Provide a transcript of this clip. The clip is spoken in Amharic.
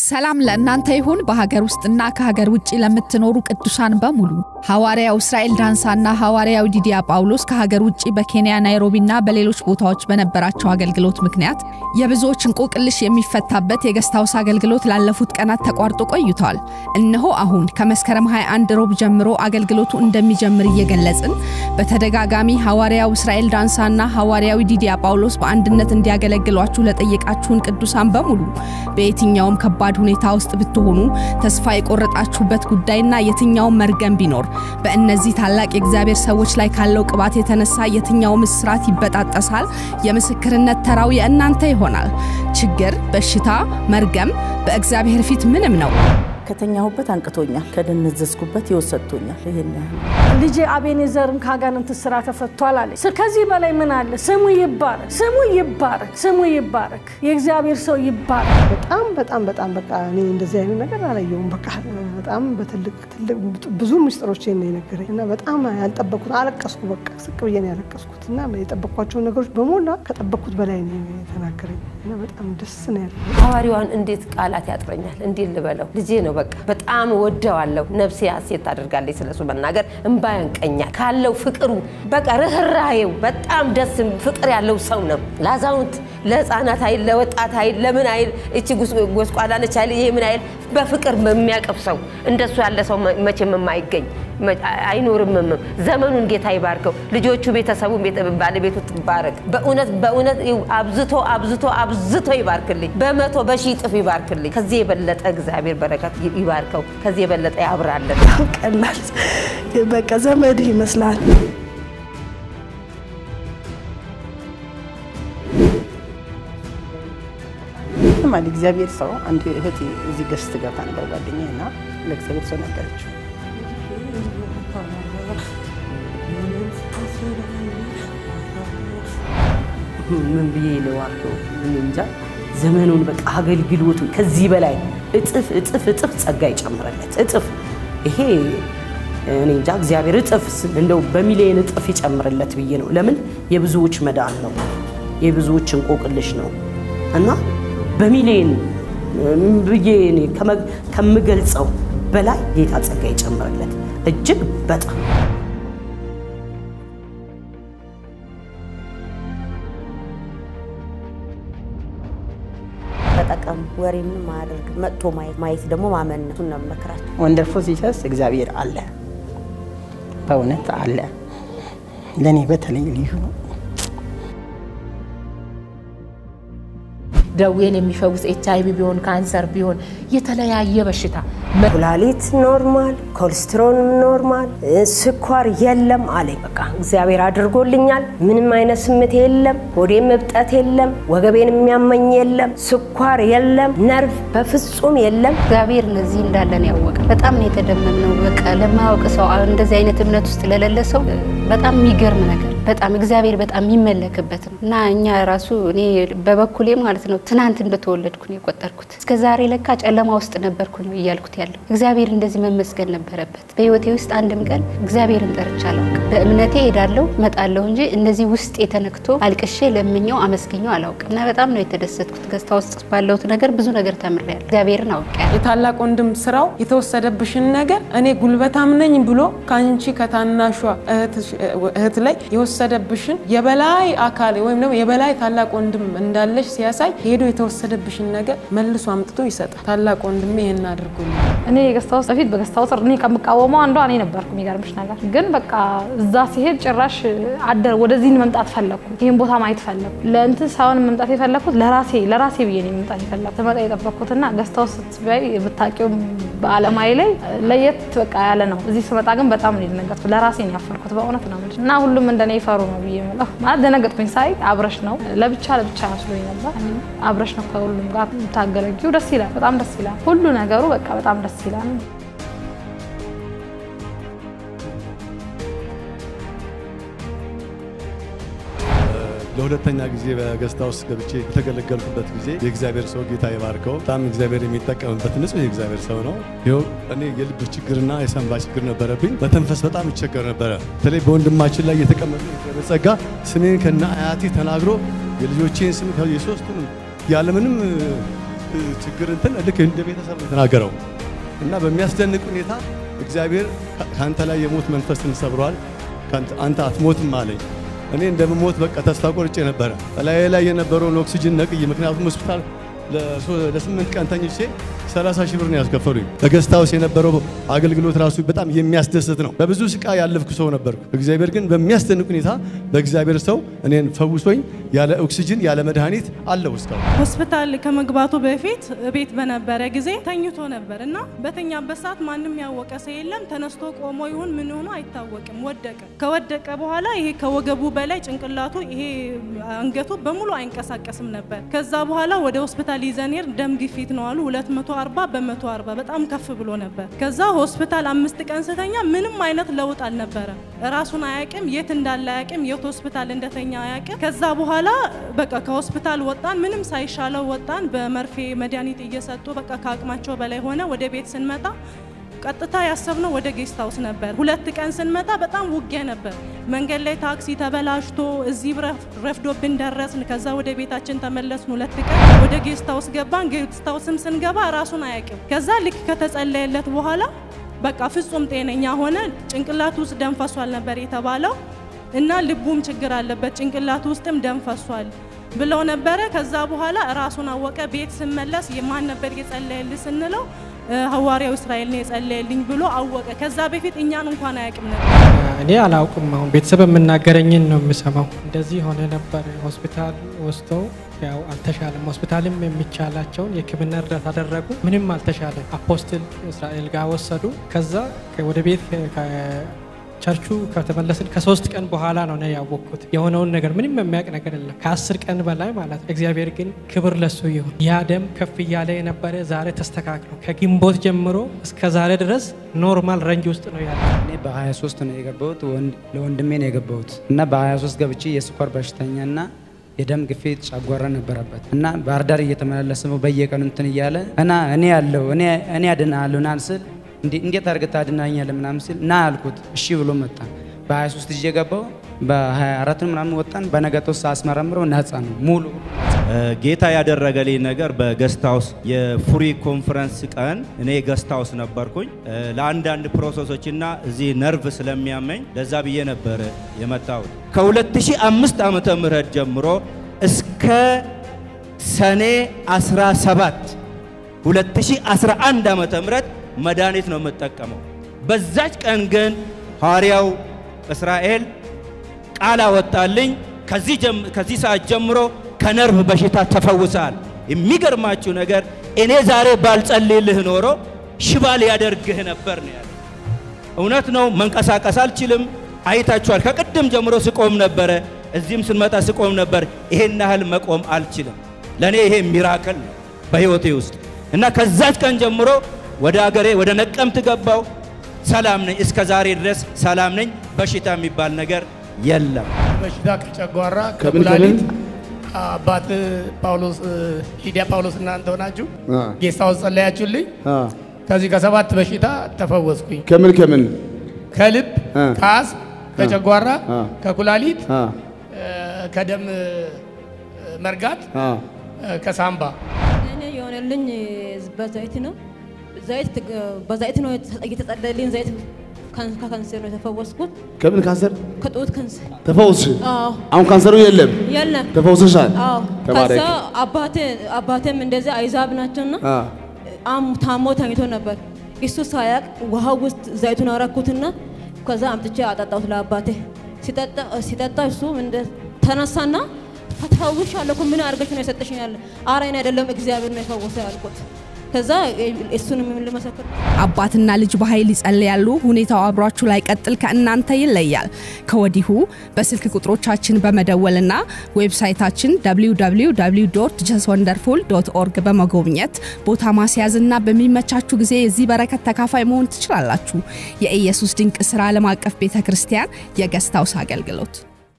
ሰላም ለእናንተ ይሁን። በሀገር ውስጥና ከሀገር ውጭ ለምትኖሩ ቅዱሳን በሙሉ ሐዋርያው እስራኤል ዳንሳና ሐዋርያው ዲዲያ ጳውሎስ ከሀገር ውጭ በኬንያ ናይሮቢና በሌሎች ቦታዎች በነበራቸው አገልግሎት ምክንያት የብዙዎች እንቆቅልሽ የሚፈታበት የገስት ሃውስ አገልግሎት ላለፉት ቀናት ተቋርጦ ቆይቷል። እነሆ አሁን ከመስከረም 21 ሮብ ጀምሮ አገልግሎቱ እንደሚጀምር እየገለጽን በተደጋጋሚ ሐዋርያው እስራኤል ዳንሳና ሐዋርያዊ ዲዲያ ጳውሎስ በአንድነት እንዲያገለግሏችሁ ለጠየቃችሁን ቅዱሳን በሙሉ በየትኛውም ከባድ ሁኔታ ውስጥ ብትሆኑ ተስፋ የቆረጣችሁበት ጉዳይና የትኛውም መርገም ቢኖር በእነዚህ ታላቅ የእግዚአብሔር ሰዎች ላይ ካለው ቅባት የተነሳ የትኛውም እስራት ይበጣጠሳል። የምስክርነት ተራው የእናንተ ይሆናል። ችግር፣ በሽታ፣ መርገም በእግዚአብሔር ፊት ምንም ነው። ከተኛሁበት አንቅቶኛል፣ ከደነዘዝኩበት ሕይወት ሰጥቶኛል። ይሄን ያህል ልጄ አቤኔዘርም ከአጋንንት ስራ ተፈቷል አለች። ከዚህ በላይ ምን አለ? ስሙ ይባረክ፣ ስሙ ይባረክ፣ ስሙ ይባረክ። የእግዚአብሔር ሰው ይባረክ። በጣም በጣም በጣም በቃ እኔ እንደዚህ አይነት ነገር አላየሁም። በቃ በጣም በትልቅ ትልቅ ብዙ ምስጢሮችን ነው የነገረኝ እና በጣም ያልጠበቅኩት አለቀስኩ። በቃ ስቅ ብዬ ነው ያለቀስኩት እና የጠበቅኳቸውን ነገሮች በሞላ ከጠበቅኩት በላይ ነው የተናገረኝ እና በጣም ደስ ነው ያለ ሐዋርያዋን እንዴት ቃላት ያጥረኛል? እንዴት ልበለው? ልጄ ነው በቃ በጣም ወደዋለሁ። ነፍሴ ሐሴት ታደርጋለች ስለሱ መናገር፣ እንባ ያንቀኛል ካለው ፍቅሩ በቃ ርኅራሄው በጣም ደስ ፍቅር ያለው ሰው ነው። ለአዛውንት ለሕፃናት አይል ለወጣት አይል ለምን አይል እቺ ጎስቋላ ነች አይል ይሄ ምን አይል በፍቅር የሚያቀፍ ሰው እንደሱ ያለ ሰው መቼም የማይገኝ አይኖርምም። ዘመኑን ጌታ ይባርከው። ልጆቹ፣ ቤተሰቡ፣ ባለቤቱ ትባረክ። በእውነት በእውነት አብዝቶ አብዝቶ አብዝቶ ይባርክልኝ። በመቶ በሺህ እጥፍ ይባርክልኝ። ከዚህ የበለጠ እግዚአብሔር በረከት ይባርከው። ከዚህ የበለጠ ያብራለን። ቀላል በቃ ዘመድ ይመስላል። ማለት እግዚአብሔር ሰው አንድ እህት እዚህ ገስት ገብታ ነበር ጓደኛዬ እና ለእግዚአብሔር ሰው ነገረችው። ምን ብዬ ይለዋለሁ እኔ እንጃ። ዘመኑን በቃ አገልግሎቱ ከዚህ በላይ እጥፍ እጥፍ እጥፍ ጸጋ ይጨምረለት እጥፍ ይሄ እኔ እንጃ እግዚአብሔር እጥፍ እንደው በሚሊዮን እጥፍ ይጨምርለት ብዬ ነው። ለምን የብዙዎች መዳን ነው፣ የብዙዎች እንቆቅልሽ ነው እና በሚሊዮን ብዬ እኔ ከምገልጸው በላይ ጌታ ጸጋ ይጨምርለት እጅግ በጣም ተጠቀሙ። ወሬ ምንም አያደርግ መጥቶ ማየት ማየት ደግሞ ማመን ነው። እሱን ነው የምመክራቸው። ወንደርፉል ጂሰስ እግዚአብሔር አለ፣ በእውነት አለ። ለእኔ በተለይ ልዩ ነው። ደዌን የሚፈውስ ኤች አይቪ ቢሆን ካንሰር ቢሆን የተለያየ በሽታ ኩላሊት ኖርማል፣ ኮሌስትሮል ኖርማል፣ ስኳር የለም አለኝ። በቃ እግዚአብሔር አድርጎልኛል። ምንም አይነት ስሜት የለም፣ ሆዴም እብጠት የለም፣ ወገቤን የሚያመኝ የለም፣ ስኳር የለም፣ ነርቭ በፍጹም የለም። እግዚአብሔር ለዚህ እንዳለን ያወቀ በጣም ነው የተደመምነው። በቃ ለማያውቅ ሰው እንደዚህ አይነት እምነት ውስጥ ለሌለ ሰው በጣም የሚገርም ነገር በጣም እግዚአብሔር በጣም የሚመለክበት ነው እና እኛ ራሱ እኔ በበኩሌ ማለት ነው ትናንት እንደተወለድኩ ነው የቆጠርኩት። እስከ ዛሬ ለካ ጨለማ ውስጥ ነበርኩ ነው እያልኩት ያለው። እግዚአብሔር እንደዚህ መመስገን ነበረበት። በህይወቴ ውስጥ አንድም ቀን እግዚአብሔርን ጠርቼ አላውቅም። በእምነቴ ሄዳለሁ መጣለሁ እንጂ እንደዚህ ውስጥ የተነክቶ አልቅሼ ለምኘው አመስግኘው አላውቅም እና በጣም ነው የተደሰትኩት። ገዝታ ውስጥ ባለሁት ነገር ብዙ ነገር ተምሬያለሁ። እግዚአብሔርን አውቄያለሁ። የታላቅ ወንድም ስራው የተወሰደብሽን ነገር እኔ ጉልበታም ነኝ ብሎ ከአንቺ ከታናሿ እህት ላይ የወሰደብሽን የበላይ አካል ወይም ደግሞ የበላይ ታላቅ ወንድም እንዳለሽ ሲያሳይ ሄዶ የተወሰደብሽን ነገር መልሶ አምጥቶ ይሰጣል። ታላቅ ወንድሜ ይህን አድርጎልኝ እኔ የገስት ሃውስ በፊት በገስት ሃውስ እኔ ከምቃወመው አንዷ እኔ ነበርኩ። የሚገርምሽ ነገር ግን በቃ እዛ ሲሄድ ጭራሽ አደር ወደዚህ መምጣት ፈለግኩ። ይህን ቦታ ማየት ፈለግኩ። ለእንትን ሳይሆን መምጣት የፈለግኩት ለራሴ ለራሴ ብዬ ነው መምጣት የፈለግኩት። ትመጣ የጠበቅኩትና ገስት ሃውስ ስትበይ ብታውቂውም በአለማዊ ላይ ለየት በቃ ያለ ነው። እዚህ ስመጣ ግን በጣም ነው የደነገጥኩት። ለራሴ ነው ያፈርኩት በእውነት ነው የምልሽ እና ሁሉም እንደኔ ይፈሩ ነው ብዬ የምለው ማለት ደነገጥኩኝ። ሳይ አብረሽ ነው ለብቻ ለብቻ መስሎኝ ነበር። አብረሽ ነው ከሁሉም ጋር የምታገለጊው። ደስ ይላል፣ በጣም ደስ ይላል። ሁሉ ነገሩ በቃ በጣም ደስ ይላል። ለሁለተኛ ጊዜ በገስት ሃውስ ገብቼ በተገለገልኩበት ጊዜ የእግዚአብሔር ሰው ጌታ ይባርከው በጣም እግዚአብሔር የሚጠቀምበት ንጹህ የእግዚአብሔር ሰው ነው። ይኸው እኔ የልብ ችግርና የሰንባ ችግር ነበረብኝ። በተንፈስ በጣም ይቸገር ነበረ። በተለይ በወንድማችን ላይ የተቀመጠ የእግዚአብሔር ጸጋ ስሜን ከነ አያቴ ተናግሮ የልጆቼን ስም የሶስቱንም ያለምንም እ, ችግር እንትን ልክ እንደ ቤተሰብ ነው የተናገረው እና በሚያስደንቅ ሁኔታ እግዚአብሔር ከ- ከአንተ ላይ የሞት መንፈስን ሰብሯል፣ ከአንተ- አንተ አትሞትም አለኝ። እኔ እንደምሞት በቃ ተስፋ ቆርጬ ነበረ። በላዬ ላይ የነበረውን ኦክሲጅን ነቅዬ፣ ምክንያቱም ሆስፒታል ለሶ- ለስምንት ቀን ተኝቼ 30 ሺህ ብር ነው ያስከፈሉኝ። በገስት ሃውስ የነበረው አገልግሎት ራሱ በጣም የሚያስደስት ነው። በብዙ ስቃይ ያለፍኩ ሰው ነበርኩ። እግዚአብሔር ግን በሚያስደንቅ ሁኔታ በእግዚአብሔር ሰው እኔን ፈውሶኝ ያለ ኦክሲጅን ያለ መድኃኒት አለው እስካሁን። ሆስፒታል ከመግባቱ በፊት ቤት በነበረ ጊዜ ተኝቶ ነበር እና በተኛበት ሰዓት ማንም ያወቀ ሰው የለም። ተነስቶ ቆሞ ይሁን ምን ሆኖ አይታወቅም። ወደቀ። ከወደቀ በኋላ ይሄ ከወገቡ በላይ ጭንቅላቱ፣ ይሄ አንገቱ በሙሉ አይንቀሳቀስም ነበር። ከዛ በኋላ ወደ ሆስፒታል ይዘን ሄድ ደም ግፊት ነው አሉ 240 በ140 በጣም ከፍ ብሎ ነበር። ከዛ ሆስፒታል አምስት ቀን ስተኛ ምንም አይነት ለውጥ አልነበረም። ራሱን አያውቅም፣ የት እንዳለ አያውቅም፣ የት ሆስፒታል እንደተኛ አያውቅም። ከዛ በኋላ በቃ ከሆስፒታል ወጣን፣ ምንም ሳይሻለው ወጣን። በመርፌ መድኃኒት እየሰጡ በቃ ከአቅማቸው በላይ ሆነ። ወደ ቤት ስንመጣ ቀጥታ ያሰብነው ወደ ጌስት ሃውስ ነበር። ሁለት ቀን ስንመጣ በጣም ውጊያ ነበር። መንገድ ላይ ታክሲ ተበላሽቶ እዚህ ረፍ- ረፍዶብን ደረስን። ከዛ ወደ ቤታችን ተመለስን። ሁለት ቀን ወደ ጌስት ሃውስ ገባን። ጌስት ሃውስም ስንገባ ራሱን አያውቅም። ከዛ ልክ ከተጸለየለት በኋላ በቃ ፍጹም ጤነኛ ሆነ። ጭንቅላቱ ውስጥ ደም ፈሷል ነበር የተባለው እና ልቡም ችግር አለበት ጭንቅላቱ ውስጥም ደም ፈሷል ብለው ነበረ። ከዛ በኋላ ራሱን አወቀ። ቤት ስመለስ የማን ነበር የጸለየልህ ስንለው እ፣ ሐዋርያው እስራኤል ነው የጸለየልኝ ብሎ አወቀ። ከዛ በፊት እኛን እንኳን አያውቅም ነበር። እኔ አላውቅም። አሁን ቤተሰብ የምናገረኝን ነው የምሰማው። እንደዚህ ሆነ ነበር። ሆስፒታል ወስደው ያው አልተሻለም። ሆስፒታልም የሚቻላቸውን የሕክምና እርዳታ አደረጉ። ምንም አልተሻለም። አፖስትል እስራኤል ጋር ወሰዱ። ከዛ ከ- ወደ ቤት ከ- ከቸርቹ ከተመለስን ከሶስት ቀን በኋላ ነው እኔ ያወቅኩት የሆነውን ነገር። ምንም የሚያውቅ ነገር የለም። ከአስር ቀን በላይ ማለት ነው። እግዚአብሔር ግን ክብር ለሱ ይሁን። ያ ደም ከፍ እያለ የነበረ ዛሬ ተስተካክሎ ከግንቦት ጀምሮ እስከ ዛሬ ድረስ ኖርማል ረንጅ ውስጥ ነው ያለ። እኔ በ23 ነው የገባሁት። ወንድ- ለወንድሜ ነው የገባሁት እና በ23 ገብቼ የስኳር በሽተኛና የደም ግፊት ጨጓራ ነበረበት እና ባህር ዳር እየተመላለሰ ነው በየቀኑ እንትን እያለ እና እኔ ያለው እኔ እኔ አድናለሁ ና ስል እንዴ- እንዴት አድርገህ ታድናኛለህ ምናምን ሲል ና አልኩት። እሺ ብሎ መጣ። በ23 ይዤ ገባሁ። በ24 ምናምን ወጣን። በነገጠው ሳስመረምረው ነፃ ነው ሙሉ ጌታ ያደረገልኝ ነገር በገስት ሃውስ የፉሪ ኮንፈረንስ ቀን እኔ ገስት ሃውስ ነበርኩኝ። እ፣ ለአንዳንድ ፕሮሰሶችና እዚህ ነርቭ ስለሚያመኝ ለዛ ብዬ ነበር የመጣሁት። ከ2005 ዓመተ ምህረት ጀምሮ እስከ ሰኔ 17 2011 ዓመተ ምህረት መድኃኒት ነው የምጠቀመው። በዛች ቀን ግን ሐዋርያው እስራኤል ቃል አወጣልኝ። ከዚህ ጀም- ከዚህ ሰዓት ጀምሮ ከነርቭ በሽታ ተፈውሳል። የሚገርማችሁ ነገር እኔ ዛሬ ባልጸልይልህ ኖሮ ሽባ ሊያደርግህ ነበር ነው ያለ። እውነት ነው። መንቀሳቀስ አልችልም። አይታችኋል። ከቅድም ጀምሮ ስቆም ነበረ። እዚህም ስንመጣ ስቆም ነበር። ይሄን ያህል መቆም አልችልም። ለእኔ ይሄ ሚራክል ነው በህይወቴ ውስጥ እና ከዛች ቀን ጀምሮ ወደ አገሬ ወደ ነቀምት ገባው። ሰላም ነኝ። እስከ ዛሬ ድረስ ሰላም ነኝ። በሽታ የሚባል ነገር የለም። በሽታ ከጨጓራ ከምን ከኩላሊት ከምን? አባት ጳውሎስ ሊዲያ ጳውሎስ እናንተ ሆናችሁ አ። ጌስት ሃውስ ጸለያችሁልኝ። አ፣ ከዚህ ከሰባት በሽታ ተፈወስኩኝ። ከምን ከምን ከልብ፣ አ። ከአስም፣ ከጨጓራ፣ አ። ከኩላሊት፣ አ፣ እ፣ ከደም እ፣ መርጋት፣ አ፣ እ፣ ከሳምባ እኔ የሆነልኝ በዘይት ነው። ዘይት በዘይት ነው የተጸለልኝ። ዘይት ካን- ከካንሰር ነው የተፈወስኩት። ከምን ካንሰር ከጡት ካንሰር ተፈውስሽ? አዎ። አሁን ካንሰሩ የለም። የለም ተፈውሰሻል? አዎ። ተባረክ። ከዛ አባቴ አባቴም እንደዚህ አይዛብ ናቸውና አ፣ አም ታሞ ተኝቶ ነበር። እሱ ሳያቅ ውሃ ውስጥ ዘይቱን አረኩትና ከዛ አምጥቼ አጠጣሁት ለአባቴ። ሲጠጣ ሲጠጣ እሱ እንደ ተነሳና ተፈውሻለሁ እኮ ምን አድርገሽ ነው የሰጠሽኝ አለ። ኧረ እኔ አይደለም እግዚአብሔር ነው የፈወሰ ያልኩት። ከዛ እሱንም ልመሰክር አባትና ልጅ በኃይል ይጸልያሉ። ሁኔታው አብሯችሁ ላይ ቀጥል ከእናንተ ይለያል። ከወዲሁ በስልክ ቁጥሮቻችን በመደወልና ዌብሳይታችን www ጀስ ወንደርፉል ዶት ኦርግ በመጎብኘት ቦታ ማስያዝና በሚመቻችሁ ጊዜ የዚህ በረከት ተካፋይ መሆን ትችላላችሁ። የኢየሱስ ድንቅ ስራ ዓለም አቀፍ ቤተ ክርስቲያን የገስት ሃውስ አገልግሎት